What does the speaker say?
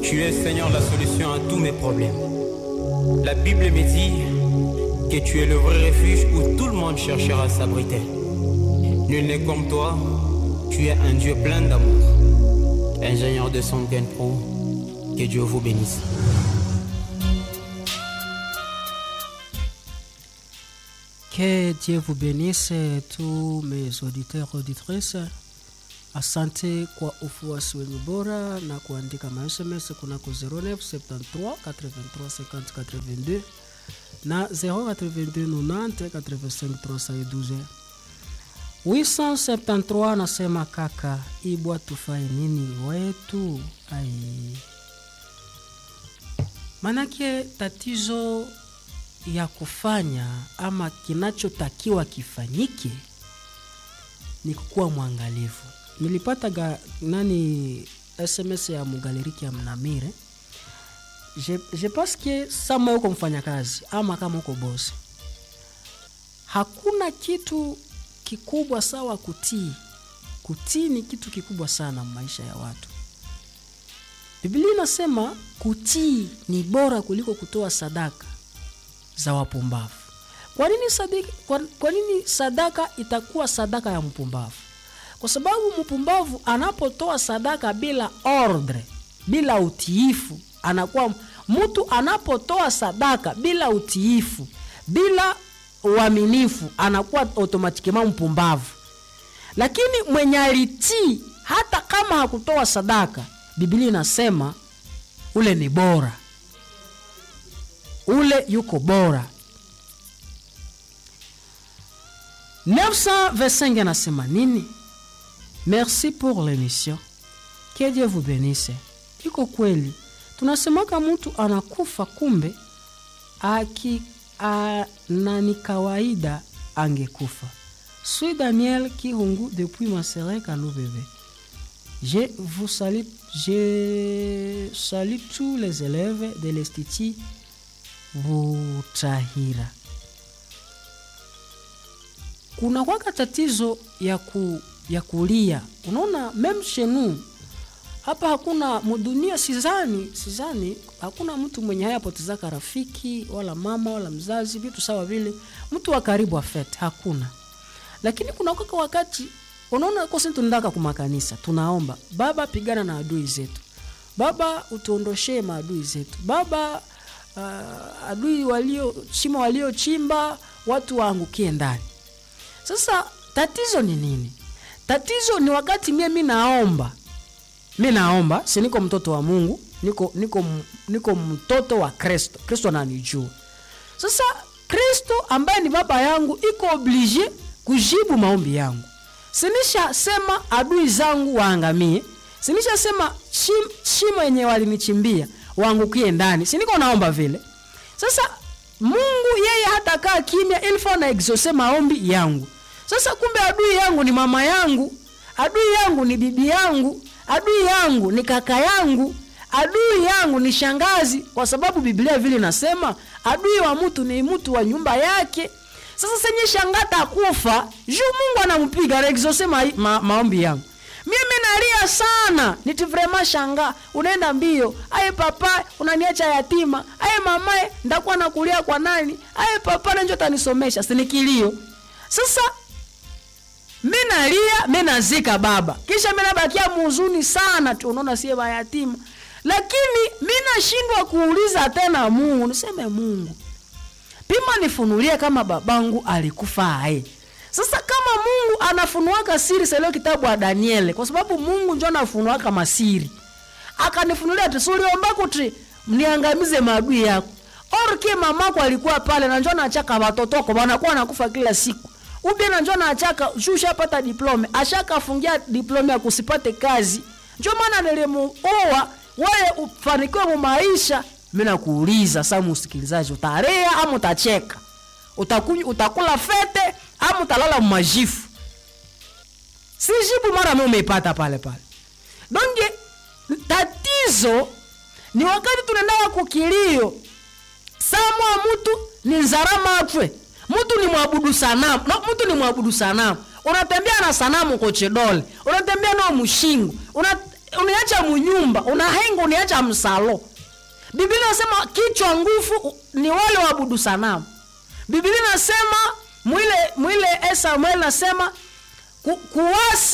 Tu es, Seigneur, la solution à tous mes problèmes. La Bible me dit que tu es le vrai refuge où tout le monde cherchera à s'abriter. Nul n'est comme toi, tu es un Dieu plein d'amour. Ingénieur de son Pro, que Dieu vous bénisse. Que Dieu vous bénisse tous mes auditeurs auditrices. Asante kwa ufuasi wenu bora na kuandika masms kunako 09 73 83 50 82 na 082 90 85 312 873 nasema kaka ibwa tufai nini wetu ai manake tatizo ya kufanya ama kinachotakiwa kifanyike ni kukuwa mwangalifu nilipata ga, nani sms ya mugaleriki ya mnamire je, je pense que sama uko mfanyakazi ama kama uko bosi hakuna kitu kikubwa sawa kutii kutii ni kitu kikubwa sana maisha ya watu biblia inasema kutii ni bora kuliko kutoa sadaka za wapumbavu kwa nini sadaka, kwa, kwa nini sadaka itakuwa sadaka ya mpumbavu kwa sababu mpumbavu anapotoa sadaka bila ordre bila utiifu anakuwa mtu anapotoa sadaka bila utiifu bila uaminifu anakuwa automatikema mpumbavu lakini mwenye alitii hata kama hakutoa sadaka biblia inasema ule ni bora ule yuko bora 925 anasema nini merci pour l'émission que dieu vous bénisse iko kweli tunasemaka mtu anakufa kumbe aki a, na ni kawaida angekufa suis daniel kihungu depuis masere kanubebe je vous salue je salue tous les élèves de l'institut butahira kuna kwaka tatizo ya, ku, ya kulia unaona mem shenu hapa hakuna mudunia sizani sizani hakuna mtu mwenye hayapotezaka rafiki wala mama wala mzazi vitu sawa vile mtu wa karibu afet hakuna lakini kuna kwaka wakati unaona kosi tunaendaka kumakanisa tunaomba baba pigana na adui zetu baba utuondoshee maadui zetu baba uh, adui walio shimo waliochimba watu waangukie ndani sasa tatizo ni nini tatizo ni wakati mie mi naomba mi naomba si niko mtoto wa mungu niko niko niko mtoto wa kristo kristo ananijua sasa kristo ambaye ni baba yangu iko oblige kujibu maombi yangu sinishasema adui zangu waangamie sinishasema shim, shimo yenye walinichimbia waangukie ndani siniko naomba vile sasa mungu yeye hatakaa kimya ilfo na exose maombi yangu sasa kumbe adui yangu ni mama yangu adui yangu ni bibi yangu adui yangu ni kaka yangu adui yangu ni shangazi kwa sababu biblia vile nasema adui wa mtu ni mtu wa nyumba yake sasa senye shangata kufa juu mungu anampiga naexose ma, ma, maombi yangu mimi nalia sana niti vrema shanga unaenda mbio aye papa unaniacha yatima aye mamae ndakuwa nakulia kwa nani aye papa nanjo tanisomesha sinikilio sasa mi nalia mi nazika baba kisha mi nabakia muhuzuni sana tu unaona sie bayatima lakini mi nashindwa kuuliza tena mungu niseme mungu pima nifunulie kama babangu alikufa aye sasa kama mungu anafunuaka siri salio kitabu wa daniele kwa sababu mungu njo anafunuaka masiri akanifunulia ti suliomba kuti mniangamize maadui yako orke mamako alikuwa pale na njo nachaka watotoko wanakuwa nakufa kila siku ubie na njo nachaka shushapata diplome ashakafungia diplome ya kusipate kazi njo maana nilimuoa wewe ufanikiwe mu maisha mi nakuuliza sa msikilizaji utarea ama utacheka Utakuny, utakula fete ama utalala mmajifu si jibu mara mi umeipata pale pale donge tatizo ni wakati tunaendaa kukilio samwa mtu ni nzarama atwe mtu ni mwabudu sanamu no, mtu ni mwabudu sanamu unatembea na sanamu kochedole unatembea nao mshingo una uniacha munyumba unahenga uniacha msalo biblia inasema kichwa nguvu ni wale waabudu sanamu biblia inasema mwile mwile samuel nasema ku, kuwasi